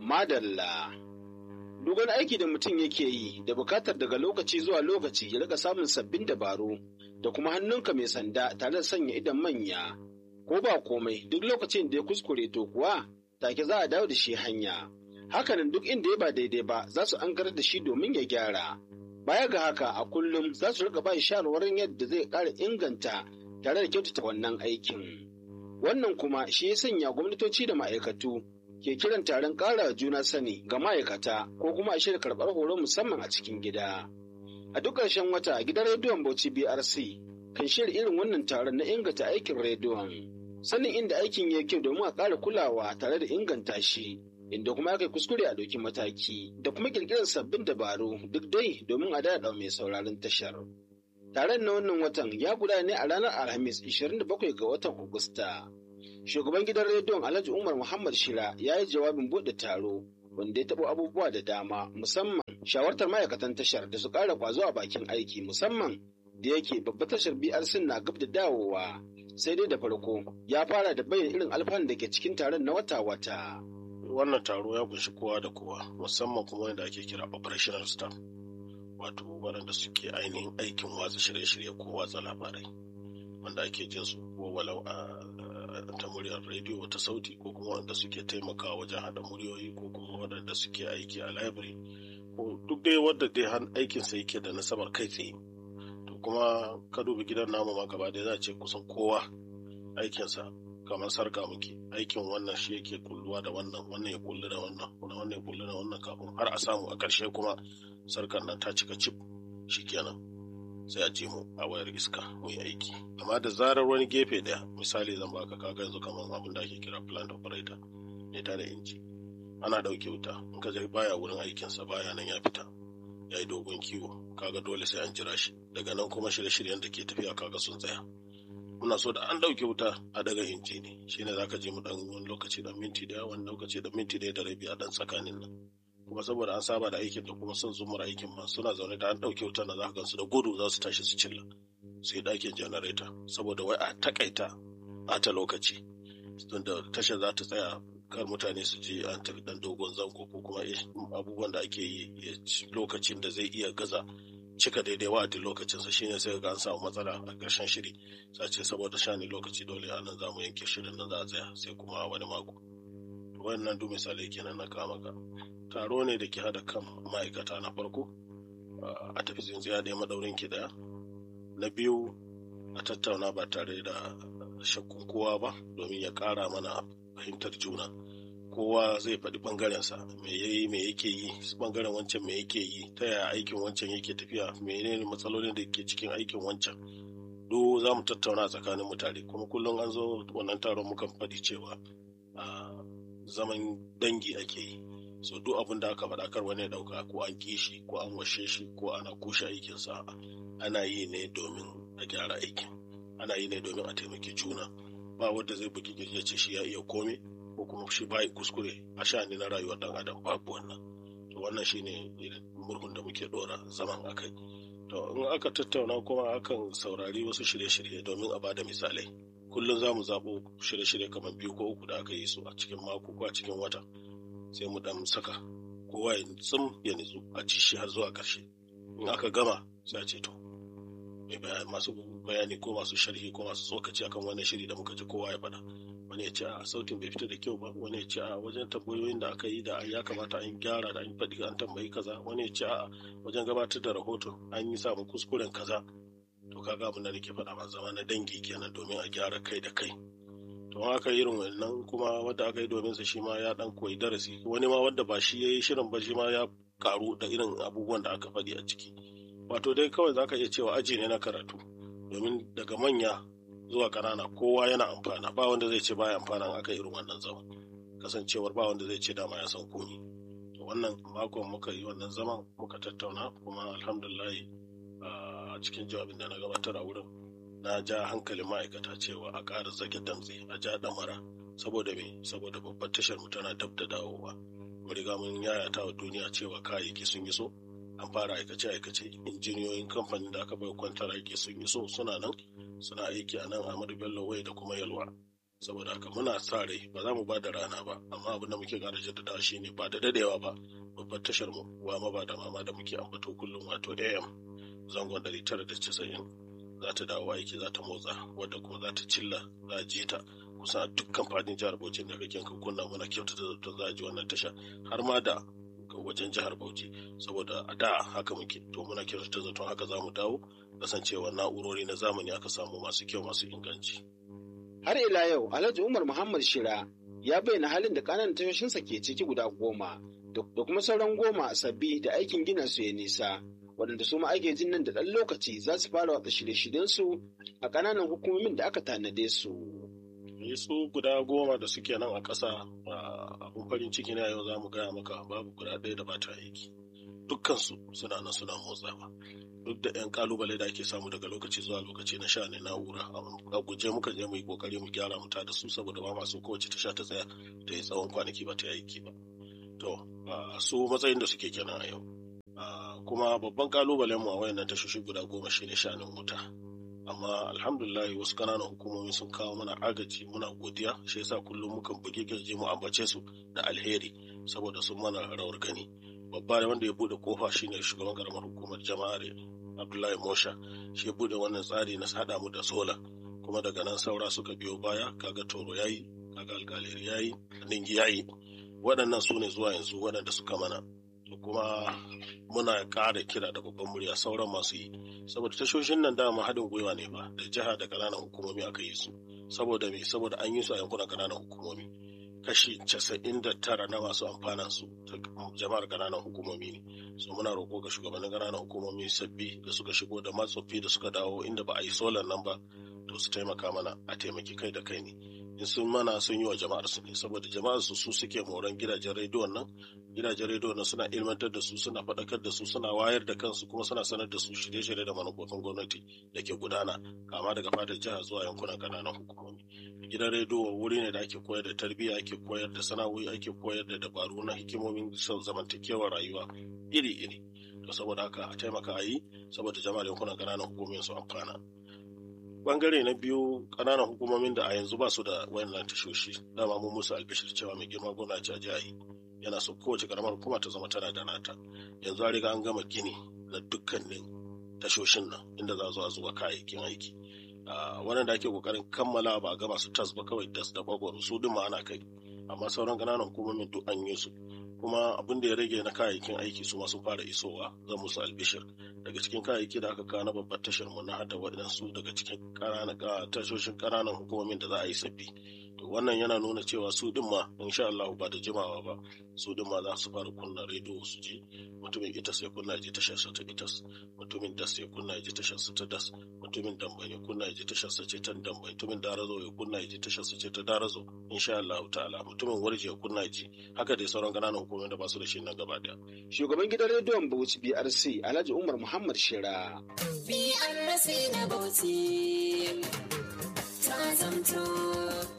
Madalla. Duk wani aiki da mutum yake yi da bukatar daga lokaci zuwa lokaci ya rika samun sabbin dabaru da kuma hannunka mai sanda tare da sanya idan manya. Ko ba komai duk lokacin da ya kuskure to kuwa take za a dawo da shi hanya. Hakanan duk inda ya ba daidai ba za su an da shi domin ya gyara. Baya ga haka a kullum za su rika ba shawarwarin yadda zai ƙara inganta tare da kyautata wannan aikin. Wannan kuma shi ya sanya gwamnatoci da ma'aikatu ke kiran taron ƙara juna sani ga ma'aikata ko kuma a shirya karɓar horo musamman a cikin gida. A duk ƙarshen wata gidan rediyon Bauchi BRC kan shirya irin wannan taron na inganta aikin rediyon. Sanin inda aikin ya kyau domin a ƙara kulawa tare da inganta shi, inda kuma aka yi kuskure a ɗauki mataki, da kuma ƙirƙirar sabbin dabaru duk dai domin a daɗa mai sauraron tashar. Taron na wannan watan ya gudana ne a ranar Alhamis 27 ga watan Agusta. Shugaban gidan rediyon Alhaji Umar Muhammad Shira ya yi jawabin buɗe taro wanda ya taɓa abubuwa da dama musamman shawartar ma'aikatan tashar da su ƙara ƙwazo a bakin aiki musamman da yake babbar tashar BRC na gab da dawowa sai dai da farko ya fara da bayyana irin alfanun da ke cikin taron na wata-wata. Wannan taro ya kunshi kowa da kowa musamman kuma wanda ake kira operational staff wato waɗanda suke ainihin aikin watsa shirye-shirye ko watsa labarai wanda ake jin su ko walau a ta muryar rediyo ta sauti ko kuma wanda suke taimakawa wajen haɗa muryoyi ko kuma waɗanda suke aiki a library ko duk dai wadda dai aikin sa yake da nasabar kai tsaye to kuma ka dubi gidan namu ma gaba ɗaya za a ce kusan kowa aikinsa kamar sarka muke aikin wannan shi yake kulluwa da wannan wannan ya kullu da wannan wannan ya kullu da wannan kafin har a samu a ƙarshe kuma sarkar nan ta cika cip shikenan sai a je mu a wayar iska mu yi aiki amma da zarar wani gefe daya misali zan baka kaga yanzu kamar abin da ake kira plant operator ne ta da inji ana dauke wuta in ka je baya wurin aikinsa baya nan ya fita ya yi dogon kiwo kaga dole sai an jira shi daga nan kuma shirye-shiryen da ke tafiya kaga sun tsaya muna so da an dauke wuta a daga inji ne shine zaka je mu dan wani lokaci da minti daya wani lokaci da minti daya da rabi a dan tsakanin nan kuma saboda an saba da aikin da kuma son zumar aikin ma suna zaune da an ɗauke wutar na za ka gansu da gudu za su tashi su cilla su yi ɗakin janareta saboda wai a takaita ɓata lokaci da tashar za ta tsaya kar mutane su je an tafi ɗan dogon zango ko kuma abubuwan da ake yi lokacin da zai iya gaza cika daidai wa'adin lokacinsa shine sai ga an samu matsala a ƙarshen shiri sace saboda shani lokaci dole a nan za mu yanke shirin nan za a tsaya sai kuma wani mako wannan duk misalai kenan na kama ka taro ne da ke hada kan ma'aikata na farko a tafi tsintsiya da madaurin ki daya na biyu a tattauna ba tare da shakkun kowa ba domin ya kara mana fahimtar juna kowa zai faɗi ɓangarensa me yayi me yake yi ɓangaren wancan me yake yi ta yaya aikin wancan yake tafiya menene matsalolin da ke cikin aikin wancan duk za mu tattauna tsakanin mutane kuma kullum an zo wannan taron mukan faɗi cewa zaman dangi ake yi so duk abin da aka faɗa kar wani ya ɗauka ko an kishi ko an washe shi ko ana kushe aikinsa ana yi ne domin a gyara aikin ana yi ne domin a taimaki juna ba wanda zai bugi ya ce shi ya iya kome ko kuma shi ba kuskure a sha'ani na rayuwar dan adam babu wannan to wannan shine murhun da muke dora zaman akai to in aka tattauna kuma akan saurari wasu shirye-shirye domin a bada misalai kullum za mu zaɓo shirye-shirye kamar biyu ko uku da aka yi su a cikin mako ko a cikin wata sai mu dan saka kowa ya tsum ya nitsu a ci shi har zuwa ƙarshe in aka gama sai a ce to masu bayani ko masu sharhi ko masu tsokaci akan wannan shiri da muka ji kowa ya faɗa wani ya ce a sautin bai fita da kyau ba wani ya ce a wajen tambayoyin da aka yi da ya kamata an gyara da an faɗi an tambayi kaza wani ya ce a wajen gabatar da rahoton an yi samun kuskuren kaza to kaga abin da nake faɗa ma zama na dangi kenan domin a gyara kai da kai to aka irin wannan kuma wanda aka yi domin sa shi ma ya dan koyi darasi wani ma wanda ba shi yayi shirin ba shi ma ya karu da irin abubuwan da aka faɗi a ciki wato dai kawai zaka iya cewa aji ne na karatu domin daga manya zuwa ƙanana kowa yana amfana ba wanda zai ce baya amfana aka irin wannan zaman kasancewar ba wanda zai ce dama ya san komi to wannan makon muka yi wannan zaman muka tattauna kuma alhamdulillah a cikin jawabin da na gabatar a wurin na ja hankalin ma'aikata cewa a ƙara zage damtse a ja ɗamara saboda me saboda babbar tashar mu tana dab da dawowa mu riga mun yayata wa duniya cewa kayayyaki sun yi so an fara aikace aikace injiniyoyin kamfanin da aka bai kwantar aiki sun yi so suna nan suna aiki a nan Ahmadu Bello Wai da kuma Yalwa saboda haka muna sa rai ba za mu ba da rana ba amma abin da muke ƙara jaddadawa shine ba da dadewa ba babbar tashar mu wa ma ba da mama da muke ambato kullum wato AM zangon 990 za ta dawo aiki za ta motsa wadda kuma za ta cilla za a je ta kusan a dukkan fadin jihar Bauchi da kake ka kunna muna kyautata zato za a ji wannan tasha har ma da wajen jihar Bauchi saboda a da haka muke to muna kyautata zaton haka za mu dawo kasancewa na'urori na zamani aka samu masu kyau masu inganci. Har ila yau Alhaji Umar Muhammad Shira ya bayyana halin da ƙananan tashoshinsa ke ciki guda goma da kuma sauran goma sabbi da aikin gina su ya nisa waɗanda su ma ake jin nan da ɗan lokaci za su fara watsa shirye-shiryensu a ƙananan hukumomin da aka tanade su. Ni su guda goma da suke nan a ƙasa abun farin ciki na yau za mu gaya maka babu guda ɗaya da ba ta aiki. Dukkansu suna nan suna motsawa. Duk da 'yan kalubale da ake samu daga lokaci zuwa lokaci na sha ne na'ura a guje muka je mu yi kokari mu gyara mu da su saboda ba masu kowace ta sha ta tsaya da yi tsawon kwanaki ba ta yi aiki ba. To su matsayin da suke kenan a yau. kuma babban kalubalen mu a wayannan tashoshi guda goma shine shanin wuta amma alhamdulillah wasu kananan hukumomi sun kawo mana agaji muna godiya shi yasa kullum mukan bugi kirji mu ambace su da alheri saboda sun mana rawar gani babba wanda ya bude kofa shine shugaban karamar hukumar jama'ar abdullahi mosha shi ya bude wannan tsari na sada mu da sola kuma daga nan saura suka biyo baya kaga toro yayi kaga alkaleri yayi ningi yayi waɗannan su ne zuwa yanzu waɗanda suka mana kuma muna ƙara kira da babban murya sauran masu yi saboda tashoshin nan dama haɗin gwiwa ne ba da jiha da ƙananan hukumomi aka yi su saboda me saboda an yi su a yankunan ƙananan hukumomi kashi casa'in da tara na masu amfanan su jama'ar ƙananan hukumomi ne so muna roƙo ga shugabannin ƙananan hukumomi sabbi da suka shigo da matsoffi da suka dawo inda ba a yi solar nan ba to su taimaka mana a taimaki kai da kai ne in sun mana sun yi wa jama'ar su ne saboda jama'ar su su suke moran gidajen rediyon nan gidajen rediyon nan suna ilmantar da su suna faɗakar da su suna wayar da kansu kuma suna sanar da su shirye-shirye da manufofin gwamnati da ke gudana kama daga fadar jiha zuwa yankunan kananan hukumomi gidan rediyo wuri ne da ake koyar da tarbiyya ake koyar da sana'o'i ake koyar da dabaru na hikimomin zamantakewar rayuwa iri-iri to saboda haka a taimaka a yi saboda jama'ar yankunan kananan hukumomin su amfana bangare na biyu ƙananan hukumomin da a yanzu ba su da wayannan tashoshi dama mun musu albishir cewa mai girma gona ci a jihahi yana so kowace karamar hukuma ta zama tana da nata yanzu an riga an gama gini na dukkanin tashoshin nan inda za zo a zuba kayayyakin aiki wannan da ake kokarin kammala ba a gama su tas ba kawai das da bagwaro su duk ana kai amma sauran ƙananan hukumomin duk an yi su kuma abin da ya rage na kayayyakin aiki su sun fara isowa zan musu albishir daga cikin kayayyaki da aka kawo na babbar tashar mu na hada waɗansu daga cikin tashoshin ƙananan hukumomin da za a yi sabbi to wannan yana nuna cewa su din ma insha Allah ba da jimawa ba su din ma za su fara kunna rediyo su ji mutumin itas ya kunna ji tashar sa ta itas mutumin das ya kunna ji tashar sa ta das mutumin damba ya kunna ji tashar sa ce ta damba mutumin darazo ya kunna ji tashar sa ce ta darazo insha Allah ta'ala mutumin warje ya kunna ji haka dai sauran ƙananan hukumomin da ba su da shi nan gaba daya shugaban gidan rediyon Bauchi BRC Alhaji Umar Muhammad Shira BRC na Bauchi ta zamto